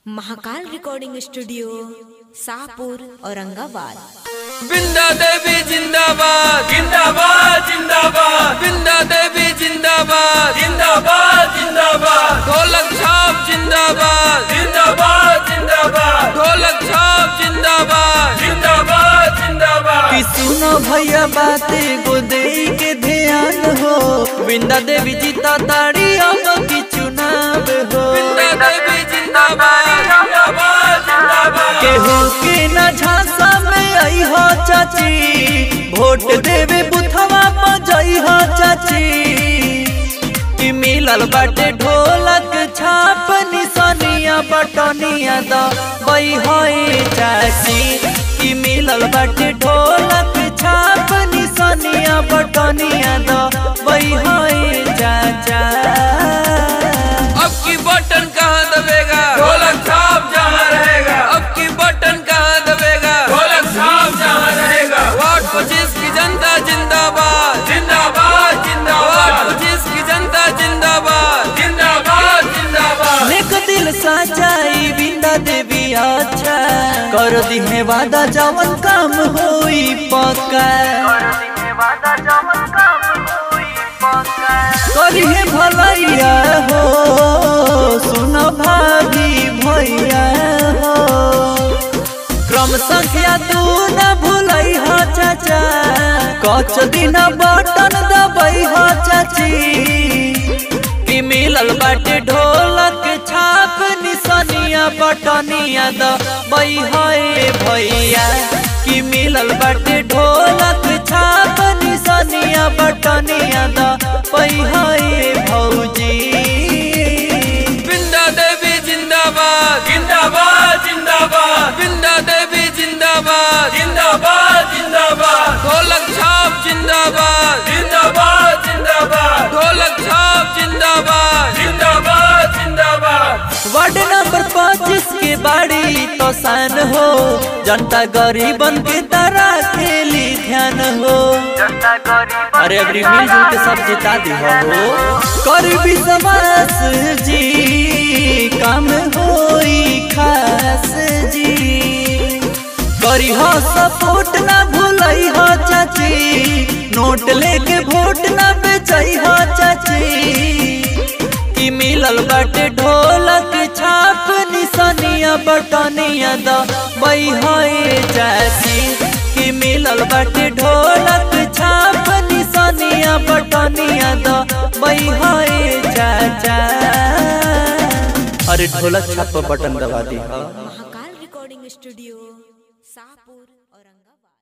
Mahakal recording studio Shahpur Aurangabad Binda Devi जिंदाबाद जिंदाबाद जिंदाबाद बिंदा देवी जिंदाबाद जिंदाबाद जिंदाबाद ढोलक छाप जिंदाबाद जिंदाबाद जिंदाबाद ढोलक छाप जिंदाबाद जिंदाबाद जिंदाबाद कि सुनो भैया बाते गोदे के ध्यान हो वृंदा देवी जीता ताड़ी अब की चुनाव हो बिंदा देवी जिंदाबाद जिंदाबाद जिंदाबाद केहू के न झांसा में आई हो चाची वोट देवे बुथवा पर जई हो चाची कि मिलल बाटे ढोलक छाप निशानिया बटनिया द बई होए चाची कि मिलल बाटे ढोलक छाप निशानिया बटनिया द बई होए चाचा अब की बटन कहाँ दबेगा ढोलक छाप जहाँ रहेगा अब की बटन कहाँ दबेगा ढोलक छाप जहाँ रहेगा वार्ड पच्चीस की जनता जिंदाबाद जिंदाबाद जिंदाबाद वार्ड पच्चीस की जनता जिंदाबाद जिंदाबाद जिंदाबाद नेक दिल साचाई बिंदा देवी अच्छा कर दिहे वादा जवन काम होई पक्का करिहे भलैया हो सुन भाभी भैया हो क्रम संख्या तू न भूलै हो चाचा कच दिन बटन दबै हो चाची कि मिलल बाटे ढोलक छाप निशानिया बटनिया द बई होए भैया कि मिलल बाटे ढोलक छाप निशानिया बटनिया द बई होए भौजी बिंदा देवी जिंदाबाद जिंदाबाद जिंदाबाद बिंदा देवी जिंदाबाद जिंदाबाद जिंदाबाद ढोलक छाप जिंदाबाद जिंदाबाद जिंदाबाद ढोलक छाप जिंदाबाद जिंदाबाद जिंदाबाद वार्ड नंबर पच्चीस के बाड़ी तो सान हो जनता गरीबन के तरह खेली ध्यान हो अरे अभी मिलजुल के सब जिता दी हो करीबी समाज जी काम होई खास जी करी हो सपोर्ट ना भूलई हो चाची नोट लेके वोट ना बेचई हो चाची कि मिलल बाटे ढोलक छाप निशानिया बटनिया द बई होए चाची कि मिलल बाटे ढोलक छाप निशानिया बटनिया द बई होए चाचा अरे ढोलक छाप पर बटन दबा दी महाकाल रिकॉर्डिंग स्टूडियो शाहपुर औरंगाबाद